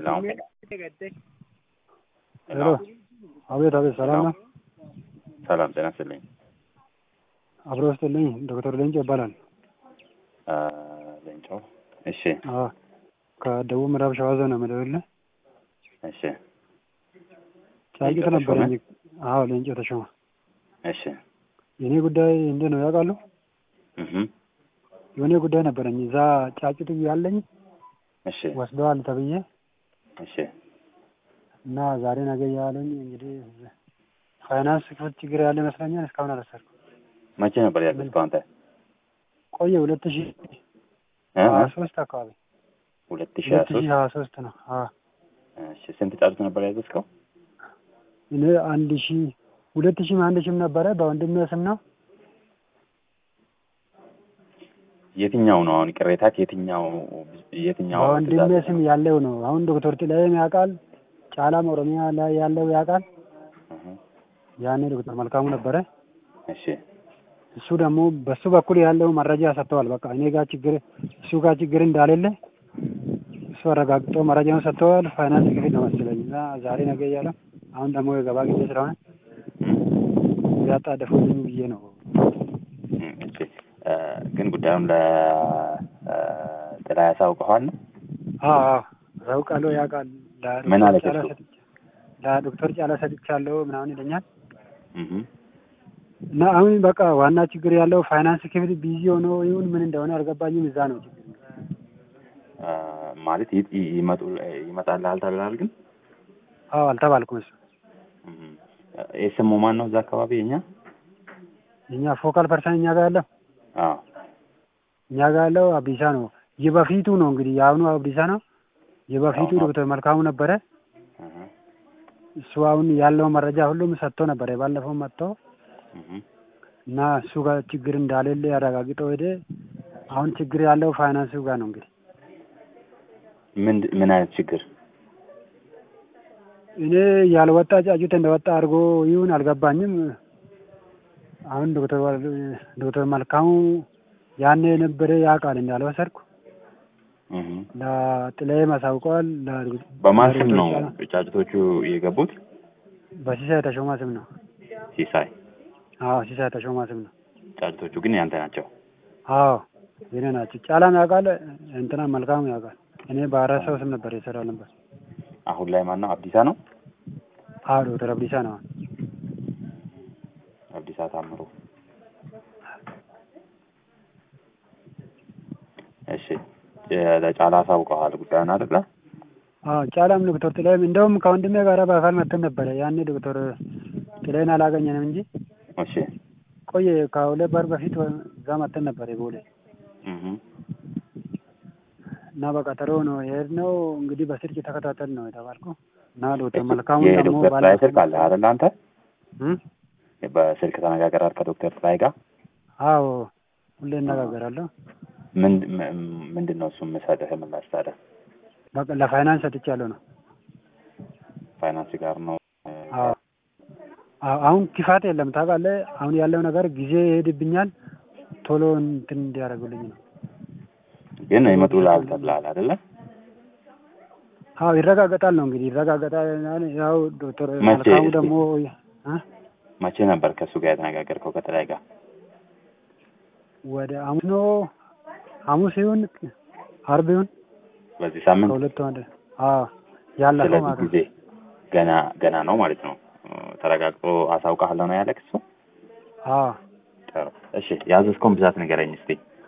Hello. ሄሎ አቤት አቤት ሰላም ነው ሰላም ጤና ይስጥልኝ። አብሮ ውስጥልኝ ዶክተር ሌንጮ ይባላል አ፣ ሌንጮ እሺ አዎ ከደቡብ ምዕራብ ሸዋ ዞን ነው የምደውልልህ እሺ ጫቂት ሌንጮ ነበረኝ ተሾመ? አዎ ሌንጮ ተሾመ እሺ የእኔ ጉዳይ እንዴት ነው ያውቃሉ እህ የሆነ ጉዳይ ነበረኝ እዛ ጫቂቱ ያለኝ እሺ ወስደዋል ተብዬ እሺ እና ዛሬ ነገ እያሉኝ እንግዲህ ፋይናንስ ክፍል ችግር ያለ ይመስለኛል እስካሁን አልወሰድኩም መቼ ነበር ያዘዝከው አንተ? ቆየ ሁለት ሺህ እ? ሀያ ሶስት አካባቢ ሁለት ሺህ ሀያ ሁለት ሺህ ሶስት ሀያ ሶስት ነው አዎ እሺ ስንት ጫጩት ነበር ያዘዝከው? እኔ አንድ ሺህ ሁለት ሺህም አንድ ሺህም ነበረ በወንድሜ ስም ነው የትኛው ነው አሁን ቅሬታክ? የትኛው የትኛው በወንድሜ ትእዛዝ ስም ነው? ያለው ነው አሁን ዶክተር ጥላዬም ያውቃል ጫላም ኦሮሚያ ላይ ያለው ያውቃል እህ ያኔ ዶክተር መልካሙ ነበረ እሺ እሱ ደግሞ በሱ በኩል ያለው መረጃ ሰጥተዋል በቃ እኔ ጋር ችግር እሱ ጋር ችግር እንዳሌለ እሱ አረጋግጦ መረጃውን ሰጥተዋል ፋይናንስ ክፍል ነው መሰለኝ እና ዛሬ ነገ እያለ አሁን ደግሞ የገባ ጊዜ ስለሆነ ያጣደፉልኝ ብዬ ነው እም፣ እሺ እ፣ ግን ጉዳዩን ለ እ፣ ጥላ ያሳውቀዋል ነው? አዎ አዎ አውቃለሁ ያውቃል ምን አለ ለዶክተር ጫላ እሱ? ሰጥቼ ለዶክተር ጫላ ሰጥቻለሁ ምናምን ይለኛል እህ እና አሁን በቃ ዋና ችግር ያለው ፋይናንስ ክፍል ቢዚ ሆኖ ይሁን ምን እንደሆነ አልገባኝም እዛ ነው ችግር አ፣ ማለት ይ- ይ- ይመጡ ይመጣልሃል ተብለሃል ግን አዎ አልተባልኩም እሱ እህ የስሙ ማን ነው እዛ አካባቢ የኛ? እኛ ፎካል ፐርሰን እኛ ጋር ያለው አዎ እኛ ጋር ያለው አብዲሳ ነው የበፊቱ ነው እንግዲህ የአሁኑ አብዲሳ ነው የበፊቱ አዎ። ዶክተር መልካሙ ነበረ እህ እሱ አሁን ያለው መረጃ ሁሉም ሰጥቶ ነበረ ባለፈው መጥቶ እህ እና እሱ ጋር ችግር እንዳሌለ ያረጋግጠው ሄደ አሁን ችግር ያለው ፋይናንሱ ጋር ነው እንግዲህ ምን ምን አይነት ችግር? እኔ ያልወጣ ጫጩት እንደወጣ አድርጎ ይሁን አልገባኝም አሁን ዶክተር ዋል- ዶክተር መልካሙ ያኔ የነበረ ያውቃል እንዳልወሰድኩ እህ ለጥላዬ አሳውቀዋል ለ- በማን ስም ለዶክተር ነው ጫላ- ጫጭቶቹ የገቡት? በሲሳይ ተሾማ ስም ነው ሲሳይ። አዎ ሲሳይ ተሾማ ስም ነው ጫጭቶቹ ግን ያንተ ናቸው። አዎ የኔ ናቸው ጫላም ያውቃል እንትና መልካሙ ያውቃል እኔ በአራት ሰው ስም ነበር የሰራ ነበር አሁን ላይ ማን ነው? አብዲሳ ነው። አዎ ዶክተር አብዲሳ ነው አብዲሳ ታምሩ። እሺ የ- ለጫላ አሳውቀዋል ጉዳዩን አይደለ? አዎ ጫላም ዶክተር ጥላዬም እንደውም ከወንድሜ ጋር በአካል መጥተን ነበረ ያኔ ዶክተር ጥላዬን አላገኘንም እንጂ እሺ ቆየ ከሁለት ወር በፊት እዛ መጥተን ነበር ቦሌ እህ እና በቀጠሮ ነው የሄድነው እንግዲህ በስልክ ተከታተል ነው የተባልኩ እና ዶክተር እሺ፣ መልካሙ ደግሞ የዶክተር ጥላይ ስልክ አለ አይደለ? አንተ እም? በስልክ ተነጋገራል ከዶክተር ጥላይ ጋር? አዎ ሁሌ እነጋገራለሁ ምን ም- ምንድን ነው እሱ የምሰጥህ ምላሽ ታዲያ? በቃ ለፋይናንስ ሰጥቻለሁ ነው ፋይናንስ ጋር ነው አዎ አዎ፣ አሁን ክፋት የለም ታውቃለህ አሁን ያለው ነገር ጊዜ ይሄድብኛል ቶሎ እንትን እንዲያደርጉልኝ ነው ግን ይመጡልሃል ተብለሃል አይደለ? አዎ ይረጋገጣል ነው እንግዲህ ይረጋገጣል ያው ዶክተር መቼ መልካሙ እስኪ? ደግሞ እ? መቼ ነበር ከእሱ ጋር የተነጋገርከው ከጥላይ ጋር? ወደ ሐሙስ ነው ሐሙስ ይሁን አርብ ይሁን በዚህ ሳምንት ከሁለቱ አንድ አዎ ያለፈው ስለዚህ ማለት ነው ጊዜ ገና ገና ነው ማለት ነው። ተረጋግጦ አሳውቃለሁ ነው ያለክ እሱ? አዎ ጥሩ። እሺ ያዘዝከውን ብዛት ንገረኝ እስቲ።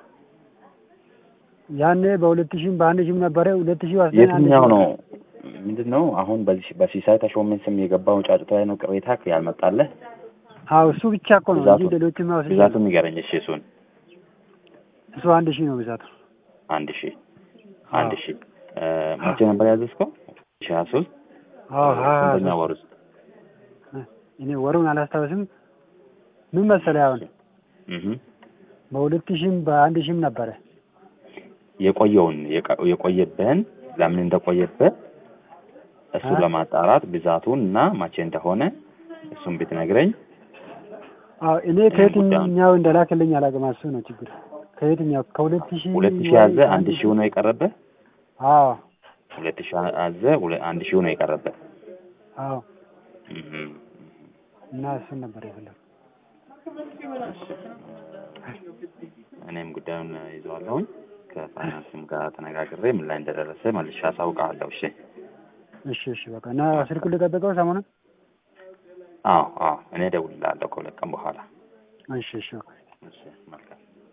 ያኔ በሁለት ሺህም በአንድ ሺህም ነበረ ሁለት ሺህ ወስደን አንድ የትኛው ሺህ ነው ምንድን ነው አሁን በዚህ በሲሳይ ተሾመን ስም የገባው ጫጩት ላይ ነው ቅሬታ ያልመጣለህ? አዎ እሱ ብቻ እኮ ነው ብዛቱ እንጂ ሌሎችም ወስደን ብዛቱን ንገረኝ እሺ። እሱን እሱ አንድ ሺህ ነው ብዛቱ አንድ ሺህ አንድ አዎ። ሺህ እ፣ መቼ ነበር ያዘዝከው? ሺህ ሀያ ሶስት አዎ ሀያ ስንተኛ ሶስት ወር ውስጥ? እኔ ወሩን አላስታውስም ምን መሰለህ አሁን እህ በሁለት ሺህም በአንድ ሺህም ነበረ የቆየውን የቀ- የቆየብህን ለምን እንደቆየብህ እሱን እ? ለማጣራት ብዛቱን እና መቼ እንደሆነ እሱን ብትነግረኝ አዎ እኔ ከየትኛው እንደላክልኝ አላውቅም። እሱ ነው ችግር። ከየትኛው ከሁለት ሺህ ሁለት ሺህ ያዘ አንድ ሺህ ነው የቀረብህ። አዎ ሁለት ሺህ አዘህ ሁለ- አንድ ሺህ ነው የቀረበት። አዎ እህ እና እሱን ነበር የፈለኩት። እኔም ጉዳዩን ይዘዋለሁኝ ከፋይናንስም ጋር ተነጋግሬ ምን ላይ እንደደረሰ መልሼ አሳውቅሃለሁ። እሺ። እሺ እሺ በቃ እና ስልኩን ልጠብቀው ሰሞኑን። አዎ አዎ፣ እኔ እደውልልሃለሁ ከሁለት ቀን በኋላ። እሺ እሺ በቃ እሺ፣ መልካም